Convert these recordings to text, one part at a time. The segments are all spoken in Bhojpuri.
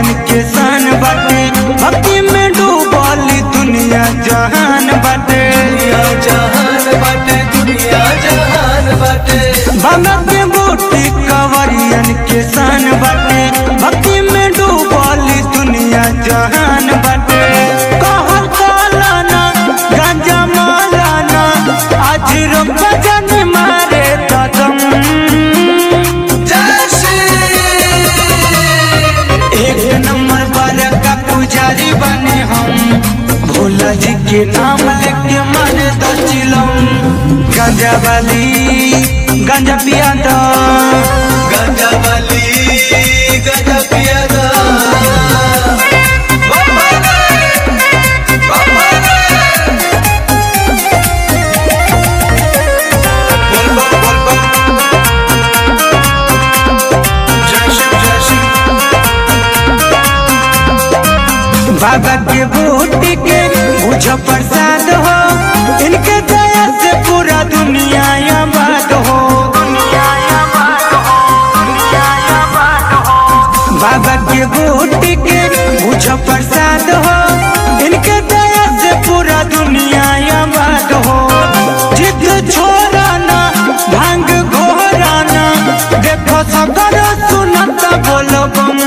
के शान बाटे भक्ति में डूबली दुनिया जहान बाटे दुनिया जहान बाटे दुनिया जहान बाटे बाबा के बूटी कवरियन के शान बाटे भक्ति में डूबली दुनिया जहान बाटे कहल कालाना गांजा मालाना आज रोक जन मारे कदम जय श्री एक नंबर पर का पुजारी बने हम भोला जी के नाम लेके मारे दचिलम गांजा वाली गांजा पिया दो गंगा वाली गंगा पिया दा बाबा रे बाबा रे बोल बम बोल बम जय शिव जय शिव बाबा के बूटी के बुझ प्रसाद हो इनके दया से पूरा दुनिया आबाद हो बाबा के बूटी के बुझ प्रसाद हो इनके दया से पूरा दुनिया आबाद हो जिद छोड़ाना भांग घोराना देखो सगर सुनत बोलो बम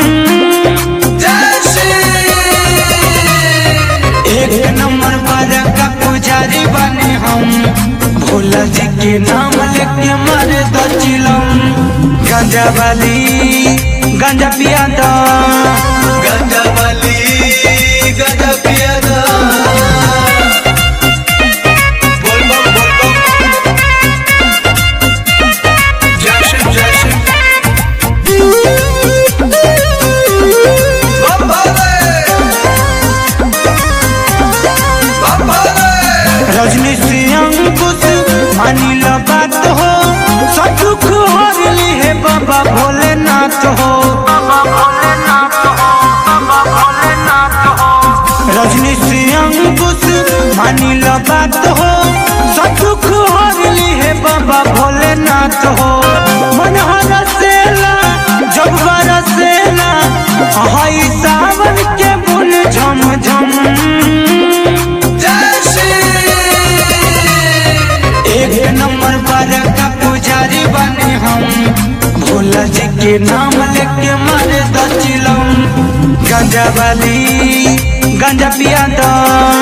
जय श्री एक नंबर पर का पुजारी बने हम भोला जी के नाम लेके मारे दचिलम गांजा वाली गांजा पिया दो गंगा वाली गंगा पिया दा बोल बम बोल बम जय शिव जय शिव बाबा रे बाबा रे रजनी से अंकुश मानी लो बात हो सब दुख हर ली है बाबा भोलेनाथ हो रजनी से अंकुश मानी लो बात हो सब दुख हर ली है बाबा भोलेनाथ हो मन हरसेला जब बरसेला हई सावन के बुन झम झम जय श्री एक नंबर पर का पुजारी बने हम भोला जी के नाम लेके मारे दचिलम गांजा वाली गांजा पिया दो